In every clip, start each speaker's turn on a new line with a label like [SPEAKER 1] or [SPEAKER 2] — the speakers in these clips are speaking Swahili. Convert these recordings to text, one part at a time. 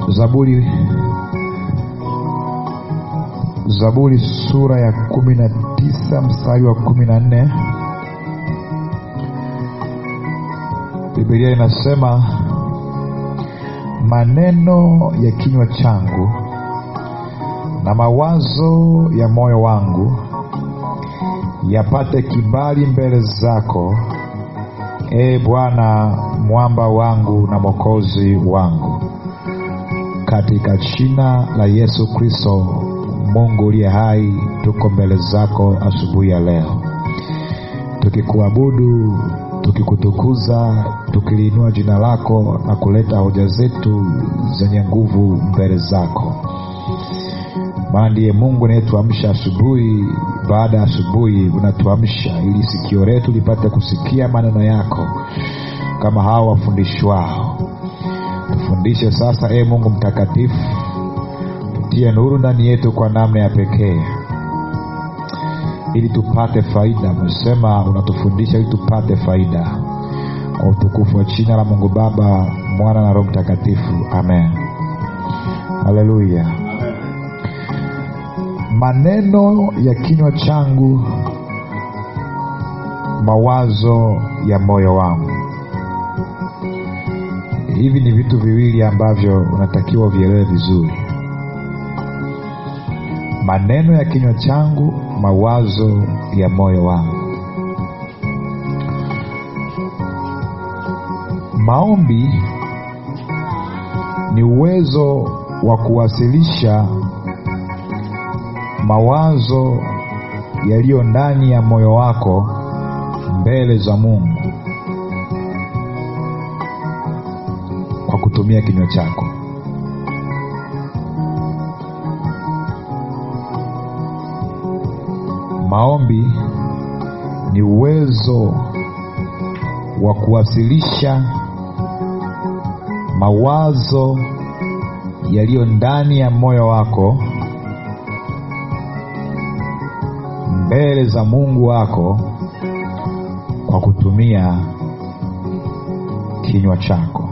[SPEAKER 1] zaburi zaburi sura ya kumi na tisa mstari wa kumi na nne bibilia inasema maneno ya kinywa changu na mawazo ya moyo wangu yapate kibali mbele zako ee bwana mwamba wangu na mwokozi wangu katika jina la yesu kristo mungu uliye hai tuko mbele zako asubuhi ya leo tukikuabudu tukikutukuza tukiliinua jina lako na kuleta hoja zetu zenye nguvu mbele zako maana ndiye mungu anayetuamsha asubuhi baada ya asubuhi unatuamsha ili sikio letu lipate kusikia maneno yako kama hawa wafundishwao tufundishe sasa ee mungu mtakatifu tutie nuru ndani yetu kwa namna ya pekee ili tupate faida umesema unatufundisha ili tupate faida kwa utukufu wa jina la mungu baba mwana na roho mtakatifu amen haleluya maneno ya kinywa changu mawazo ya moyo wangu hivi ni vitu viwili ambavyo unatakiwa vielewe vizuri maneno ya kinywa changu mawazo ya moyo wangu maombi ni uwezo wa kuwasilisha mawazo yaliyo ndani ya moyo wako mbele za mungu kwa kutumia kinywa chako maombi ni uwezo wa kuwasilisha mawazo yaliyo ndani ya moyo wako mbele za mungu wako kwa kutumia kinywa chako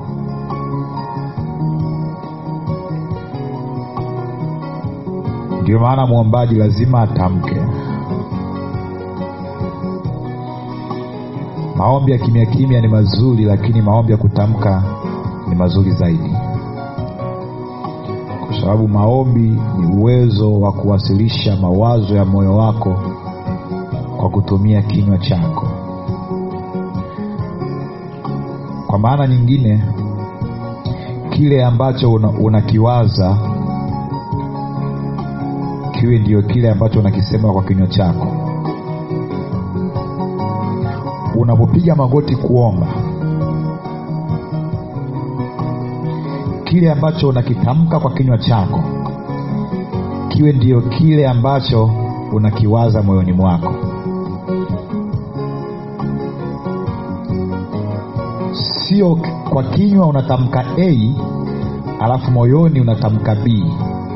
[SPEAKER 1] ndio maana mwombaji lazima atamke maombi ya kimya kimya ni mazuri lakini maombi ya kutamka ni mazuri zaidi kwa sababu maombi ni uwezo wa kuwasilisha mawazo ya moyo wako kwa kutumia kinywa chako kwa maana nyingine kile ambacho unakiwaza una kiwe ndio kile ambacho unakisema kwa kinywa chako unapopiga magoti kuomba kile ambacho unakitamka kwa kinywa chako kiwe ndio kile ambacho unakiwaza moyoni mwako sio kwa kinywa unatamka a alafu moyoni unatamka b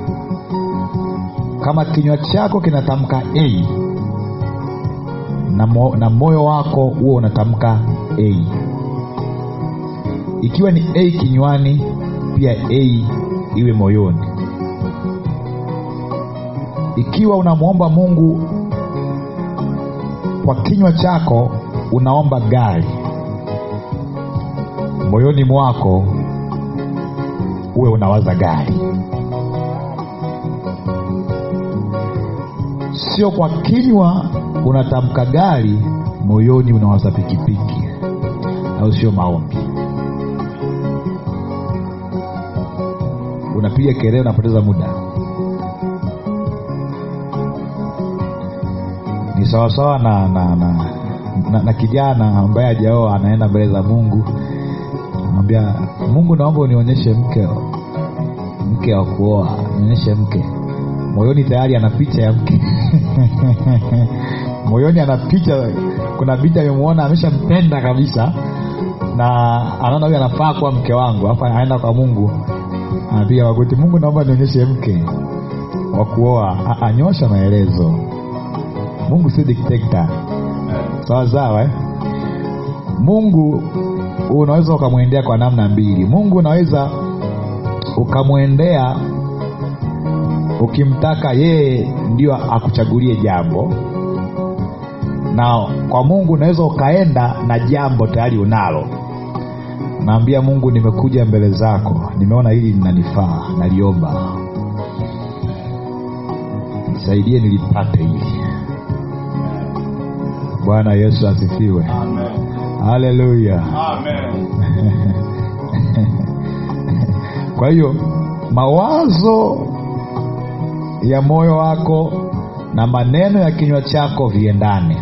[SPEAKER 1] kama kinywa chako kinatamka a na, mo, na moyo wako huo unatamka a ikiwa ni a kinywani pia a iwe moyoni ikiwa unamwomba mungu kwa kinywa chako unaomba gari moyoni mwako uwe unawaza gari sio kwa kinywa unatamka gari moyoni unawaza pikipiki au sio maombi unapiga kelele unapoteza muda ni sawasawa na na, na, na na kijana ambaye ajaoa anaenda mbele za mungu anamwambia mungu naomba unionyeshe mke mke wa kuoa nionyeshe mke moyoni tayari ana picha ya mke moyoni ana picha kuna binti amemwona ameshampenda kabisa na anaona huyu anafaa kuwa mke wangu alafu anaenda kwa mungu anapiga magoti mungu naomba nionyeshe mke wa kuoa anyosha maelezo mungu si diktekta sawa sawa eh? mungu unaweza ukamwendea kwa namna mbili mungu unaweza ukamwendea ukimtaka yeye ndio akuchagulie jambo na kwa mungu unaweza ukaenda na jambo tayari unalo naambia mungu nimekuja mbele zako nimeona hili linanifaa naliomba nisaidie nilipate hili bwana yesu asifiwe haleluya kwa hiyo mawazo ya moyo wako na maneno ya kinywa chako viendane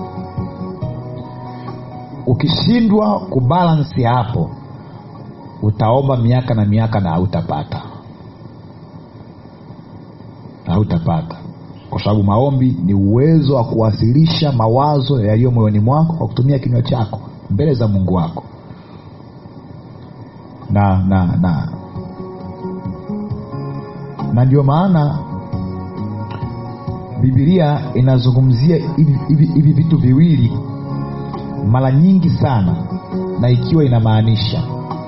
[SPEAKER 1] ukishindwa kubalansi hapo utaomba miaka na miaka na hautapata hautapata kwa sababu maombi ni uwezo wa kuwasilisha mawazo yaliyo moyoni mwako kwa kutumia kinywa chako mbele za mungu wako na na na na ndio maana bibilia inazungumzia hivi hivi- hivi vitu viwili mara nyingi sana na ikiwa inamaanisha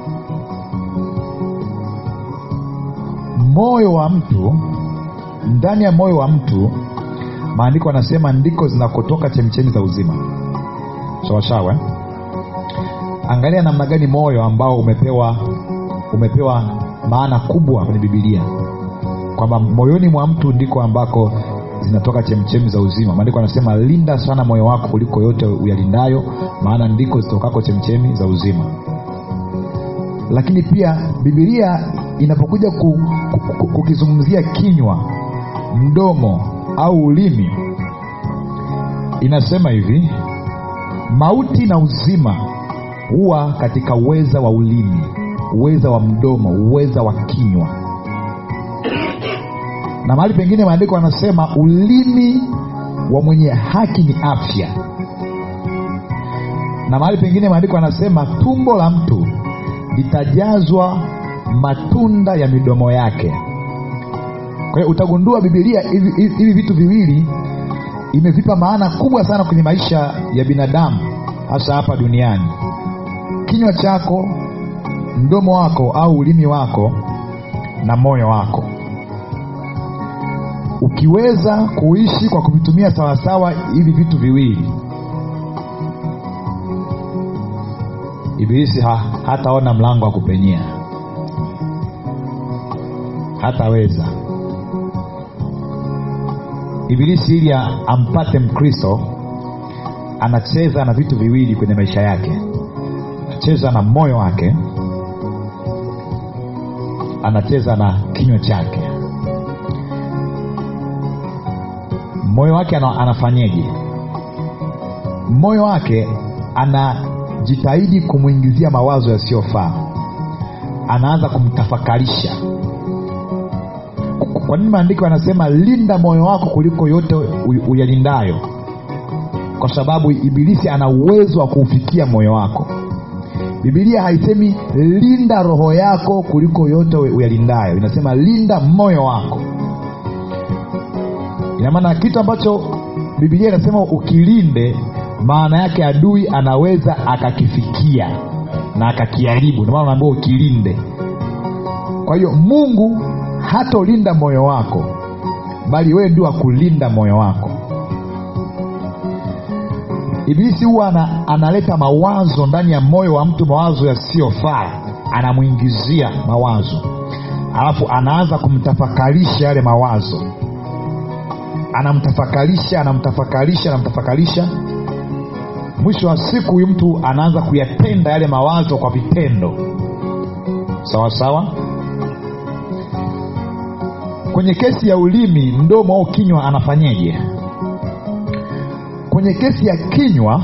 [SPEAKER 1] moyo wa mtu ndani ya moyo wa mtu maandiko anasema ndiko zinakotoka chemchemi za uzima sawasawa eh? angalia namna gani moyo ambao umepewa umepewa maana kubwa kwenye bibilia kwamba moyoni mwa mtu ndiko ambako zinatoka chemchemi za uzima maandiko anasema linda sana moyo wako kuliko yote uyalindayo maana ndiko zitokako chemchemi za uzima lakini pia bibilia inapokuja ku, ku, ku, kukizungumzia kinywa mdomo au ulimi inasema hivi mauti na uzima huwa katika uweza wa ulimi uweza wa mdomo uweza wa kinywa na mahali pengine maandiko anasema ulimi wa mwenye haki ni afya na mahali pengine maandiko anasema tumbo la mtu litajazwa matunda ya midomo yake kwa hiyo utagundua bibilia hivi hivi- hivi vitu viwili imevipa maana kubwa sana kwenye maisha ya binadamu hasa hapa duniani kinywa chako mdomo wako au ulimi wako na moyo wako ukiweza kuishi kwa kuvitumia sawasawa hivi vitu viwili ibilisi ha, hataona mlango wa kupenyea hataweza ibilisi ili a- ampate mkristo anacheza na vitu viwili kwenye maisha yake anacheza na moyo wake anacheza na kinywa chake moyo wake ana, anafanyeje moyo wake anajitahidi kumwingizia mawazo yasiyofaa anaanza kumtafakarisha kwa nini maandiko yanasema linda moyo wako kuliko yote u- uyalindayo kwa sababu ibilisi ana uwezo wa kuufikia moyo wako bibilia haisemi linda roho yako kuliko yote uyalindayo inasema linda moyo wako ina maana kitu ambacho bibilia inasema ukilinde maana yake adui anaweza akakifikia na akakiharibu ndio maana unaambiwa ukilinde kwa hiyo mungu hatolinda moyo wako bali wewe ndio akulinda moyo wako ibilisi huwa ana, analeta mawazo ndani ya moyo wa mtu mawazo yasiyofaa anamwingizia mawazo alafu anaanza kumtafakarisha yale mawazo anamtafakarisha anamtafakarisha anamtafakarisha mwisho wa siku huyu mtu anaanza kuyatenda yale mawazo kwa vitendo sawa sawa kwenye kesi ya ulimi mdomo au kinywa anafanyeje kwenye kesi ya kinywa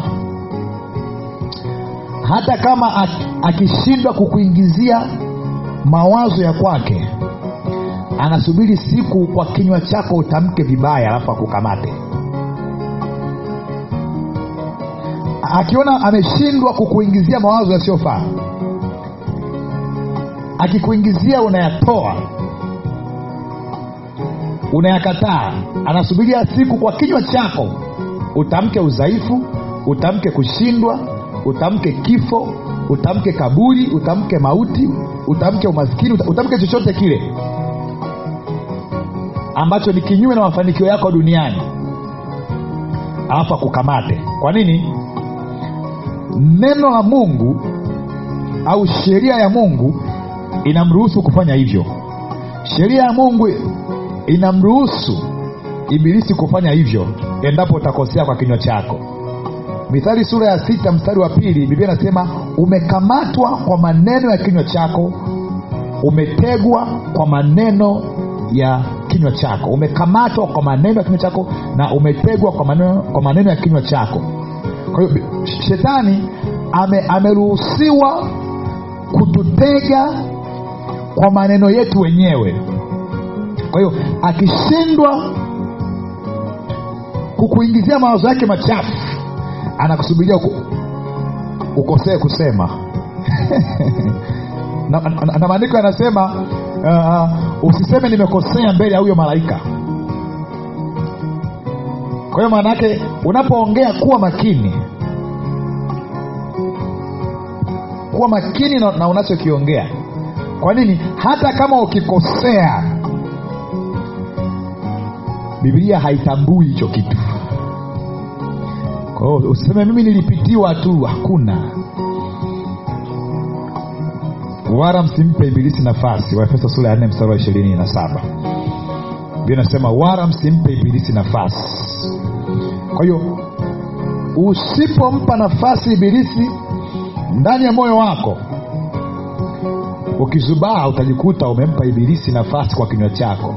[SPEAKER 1] hata kama ak- akishindwa kukuingizia mawazo ya kwake anasubiri siku kwa kinywa chako utamke vibaya alafu akukamate akiona ameshindwa kukuingizia mawazo yasiyofaa akikuingizia unayatoa unayakataa anasubiria siku kwa kinywa chako utamke udhaifu utamke kushindwa utamke kifo utamke kaburi utamke mauti utamke umaskini uta- utamke chochote kile ambacho ni kinyume na mafanikio yako duniani alafu akukamate kwa nini neno la mungu au sheria ya mungu inamruhusu kufanya hivyo sheria ya mungu inamruhusu ibilisi kufanya hivyo endapo utakosea kwa kinywa chako mithali sura ya sita mstari wa pili biblia inasema umekamatwa kwa maneno ya kinywa chako umetegwa kwa maneno ya kinywa chako umekamatwa kwa maneno ya kinywa chako na umetegwa kwa maneno, kwa maneno ya kinywa chako kwa hiyo shetani ame, ameruhusiwa kututega kwa maneno yetu wenyewe kwa hiyo akishindwa kukuingizia mawazo yake machafu anakusubiria uko, ukosee kusema na, na, na maandiko yanasema uh, usiseme nimekosea mbele ya huyo malaika kwa hiyo maana yake unapoongea kuwa makini kuwa makini na, na unachokiongea kwa nini hata kama ukikosea biblia haitambui hicho kitu kwa hiyo usiseme mimi nilipitiwa tu hakuna wala msimpe ibilisi nafasi waefeso sura ya nne mstari wa ishirini na saba bia nasema wala msimpe ibilisi nafasi kwa hiyo usipompa nafasi ibilisi ndani ya moyo wako ukizubaa utajikuta umempa ibilisi nafasi kwa kinywa chako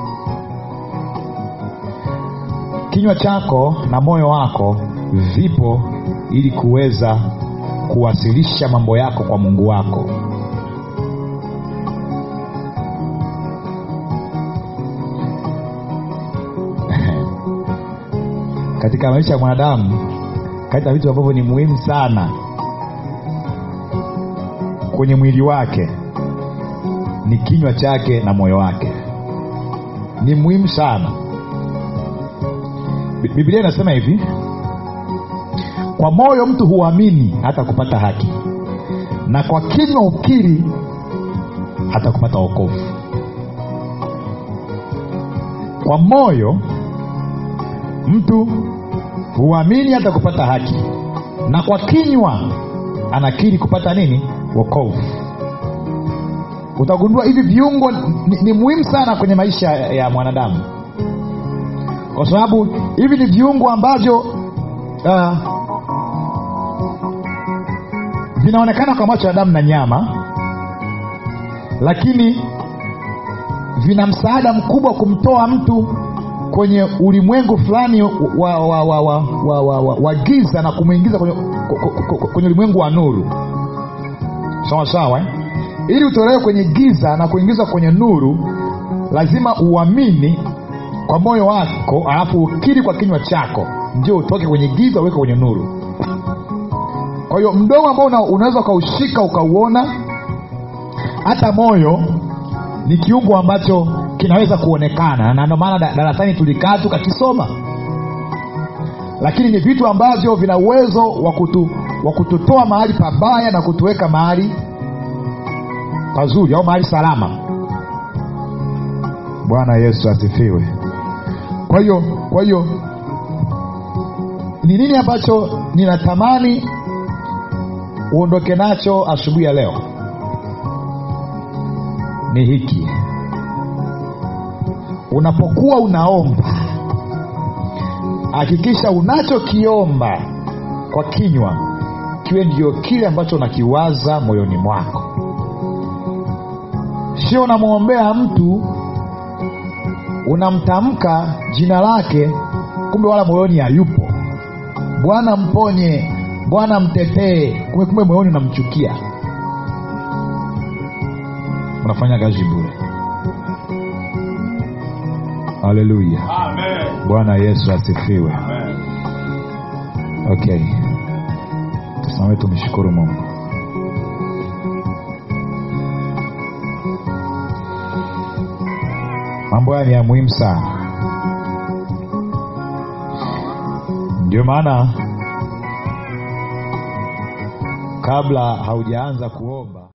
[SPEAKER 1] kinywa chako na moyo wako vipo ili kuweza kuwasilisha mambo yako kwa mungu wako katika maisha ya mwanadamu kati ya vitu ambavyo ni muhimu sana kwenye mwili wake ni kinywa chake na moyo wake ni muhimu sana Bi- biblia inasema hivi kwa moyo mtu huamini hata kupata haki na kwa kinywa ukiri hata kupata wokovu kwa moyo mtu huamini hata kupata haki na kwa kinywa anakiri kupata nini wokovu utagundua hivi viungo ni, ni muhimu sana kwenye maisha ya, ya mwanadamu kwa sababu hivi ni viungo ambavyo uh, vinaonekana kwa macho ya damu na nyama lakini vina msaada mkubwa kumtoa mtu kwenye ulimwengu fulani wa, wa, wa, wa, wa, wa, wa, wa, wa giza na kumwingiza kwenye, kwenye ulimwengu wa nuru sawa sawa eh? ili utolewe kwenye giza na kuingizwa kwenye nuru lazima uamini kwa moyo wako alafu ukiri kwa kinywa chako ndio utoke kwenye giza uweke kwenye nuru kwa hiyo mdomo ambao una, unaweza ukaushika ukauona hata moyo ni kiungo ambacho kinaweza kuonekana na ndio maana da- darasani tulikaa tukakisoma lakini ni vitu ambavyo vina uwezo wa kutu, wa kututoa mahali pabaya na kutuweka mahali pazuri au mahali salama bwana yesu asifiwe kwa hiyo kwa hiyo ni nini ambacho ninatamani uondoke nacho asubuhi ya leo ni hiki unapokuwa unaomba hakikisha unachokiomba kwa kinywa kiwe ndio kile ambacho unakiwaza moyoni mwako sio unamwombea mtu unamtamka jina lake kumbe wala moyoni hayupo bwana mponye bwana mtetee kumbe kumbe moyoni unamchukia unafanya kazi bure haleluya
[SPEAKER 2] Amen.
[SPEAKER 1] bwana yesu asifiwe
[SPEAKER 2] Amen.
[SPEAKER 1] okay tusimame tumshukuru mungu mambo haya ni ya muhimu sana ndio maana kabla haujaanza kuomba